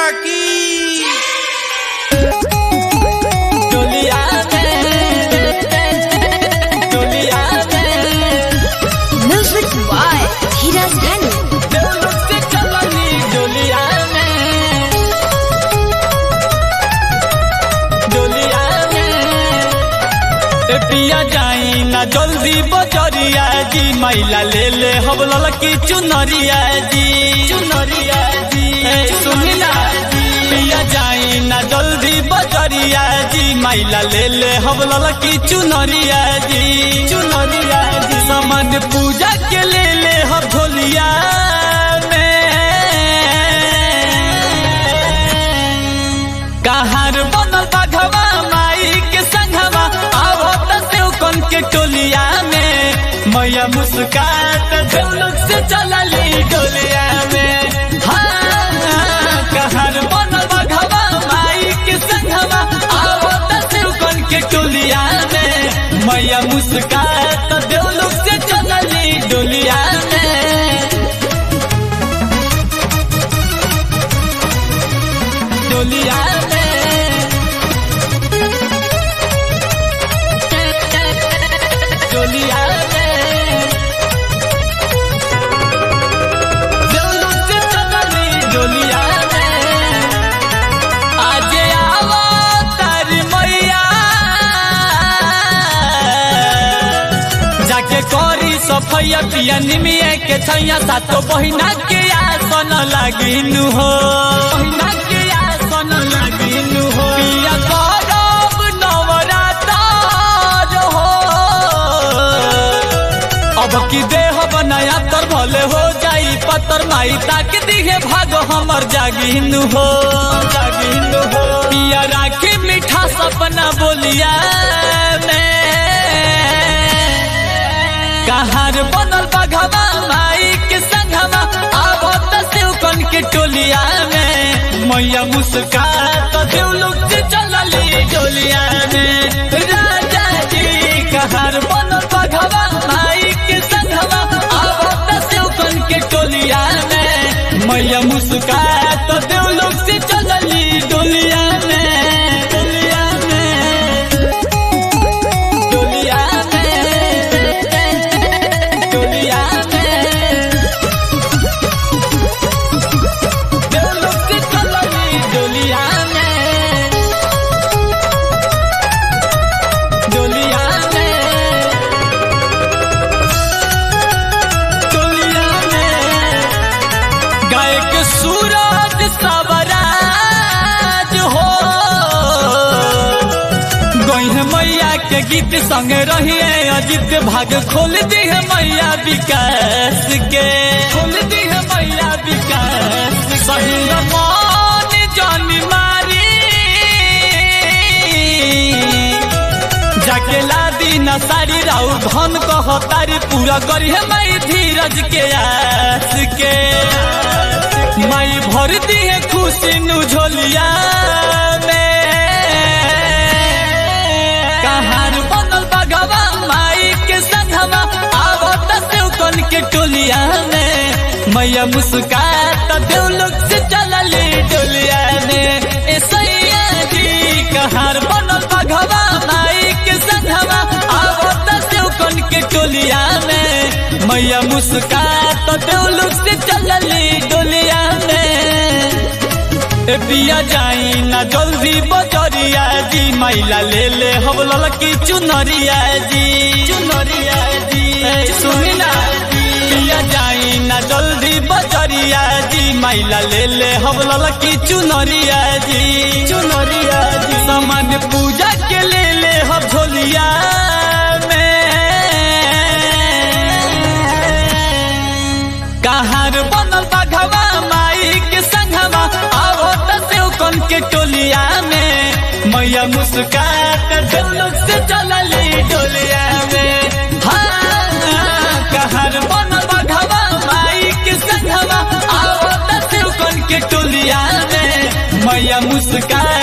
मैया की डोलिया में डोलिया में Music by Hiraz Dhani. देवलोक से चलनी डोलिया में डोलिया में ए पिया जाई ना जल्दी बजरिया जी मैला ले ले हवलल की चुनरिया जी चुनरिया जी ए सुनिला जी पिया जाई ना जल्दी बजरिया जी मैला ले ले हवलल की चुनरिया जी चुनरिया जी सामान पूजा के ले ले हम ढोलिया में कहार बनल बाघवा माई के संघवा आवो त सेवकन के टोलिया में मैया मुस्कात देवलोक से चलली डोलिया में हाँ कहार बनल बाघवा माई के संघवा आवो त सेवकन के टोलिया में मैया मुस्कात देवलोक से चलली डोलिया में डोलिया में डोलिया में देवलोक से चलनी डोलिया में आज आवा तारी मैया जाके करी सफैया पिया निमिया के छैया सातो बहिना के आसन लागिनु हो बहिना के आसन लागिनु हो पिया करब नवरातर हो अब की देह बनाया तर भले हो जाई पतर माई ताक दिहे भाग हमर जागिनु हो जागिनु हो पिया राखी मीठा सपना बोलिया में कहार बनल बघवा माई के संघवा आबो त सेवकन के टोलिया में मैया मुस्कात देवलोक से चलली डोलिया में राजा जी कहार बनल बघवा माई के संघवा आबो त सेवकन के टोलिया में मैया मुस्कात देवलोक से चलली डोलिया में डोलिया में डोलिया में डोलिया में देवलोक से चलनी डोलिया में डोलिया में डोलिया में गायक सूरज सवराज हो गई मैया के गीत संग रहिए अजित भाग खोल दी है मैया विकास के खोल दी है मैया विकास सही मान जानी मारी जाके लादी न सारी राउ धन कह तारी पूरा करी है माई धीरज के आस के माई भर दी है खुशी नु झोलिया में कहार बनल बगवा माई के संघवा आवो त सेवकन के टोलिया में मैया मुस्कात देवलोक से चलली डोलिया में ए सैया जी कहार बनल बगवा माई के संघवा आवो त सेवकन के टोलिया में मैया मुस्कात देवलोक से चलली डोलिया में ए पिया जाई ना जल्दी बजरिया जी मैला ले ले हवलल की चुनरिया जी चुनरिया जी ए सुनिला पिया जाई ना जल्दी बजरिया जी मैला ले ले हवलल की चुनरिया जी चुनरिया जी सामान पूजा के ले ले हम झोलिया में कहार बनल बाघवा माई के संघवा आवो त सेवकन के टोलिया में मैया मुस्कात देवलोक से चलली डोलिया में हाँ कहार बनल बाघवा माई के संघवा आवो त सेवकन के टोलिया में मैया मुस्कात